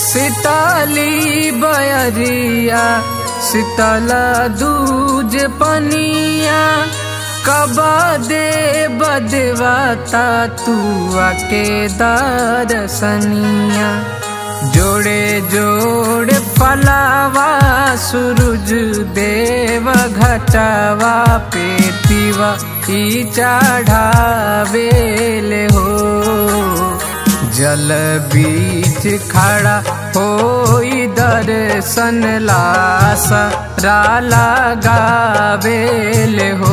सिताली बयरिया शीतल दूज पनिया कबा दे बदवाता तू आके दरसनिया जोड़े जोड़े फलावा सूरज देव घटावा पेतीवा ई चढ़ावेले हो जल बीच खड़ा होई दर्शन लासा लगावेले हो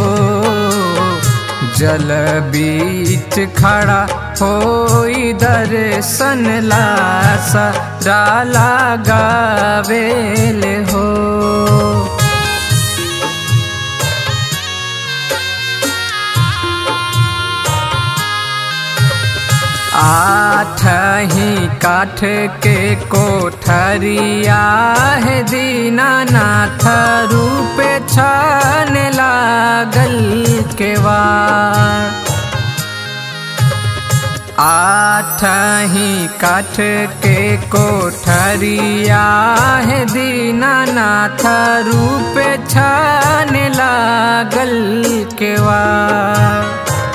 जल बीच खड़ा होई दर्शन लासा लगावेले हो आठ ही काठ के कोठरिया है दीनानाथ रूप छान लागल केवार आठ ही काठ के कोठरिया है दीनानाथ रूप छान लागल केवार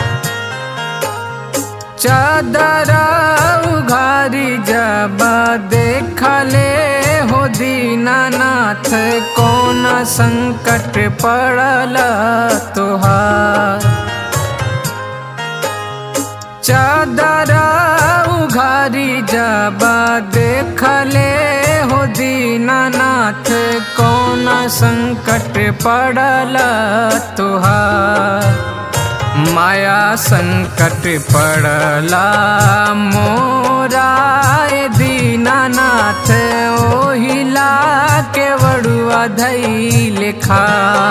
चादरा उघारी जब देखले हो दीनानाथ कौन संकट पड़ल तुहार चादरा उघारी जब देखले हो दीनानाथ कौन संकट पड़ल तुहार माया संकट पड़ला मोराय दीनानाथ ओहिला के वड़ुआ धई लिखा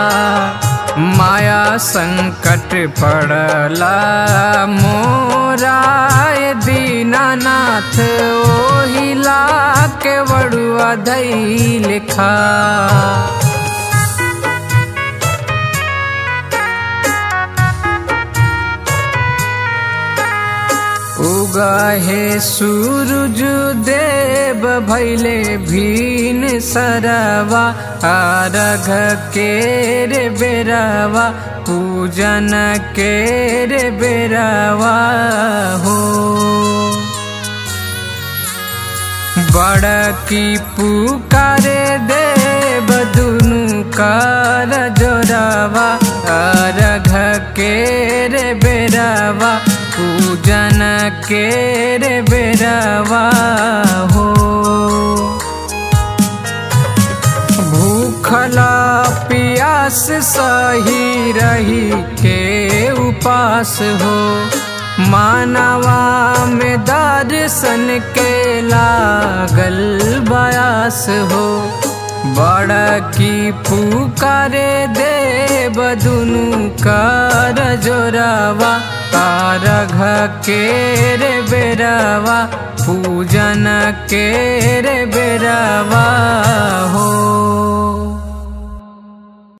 माया संकट पड़ला मोराय दीनानाथ ओहिला के वड़ुआ धई लिखा उगहे सूरज देव भैले भीन सरवा आरघ के रे बेरवा पूजन के रे बेरवा हो बड़ की पुकारे देव दुनु कर जोरावा अर्घ के रे बेरवा पूजन के रे बेरवा हो भूखला पियास सही रही के उपास हो मानवा में दर्शन के लागल बयास हो बड़ा की पुकारे देव दुनु कर जोरावा तारघ के रे बेरवा पूजन के रे बेरवा हो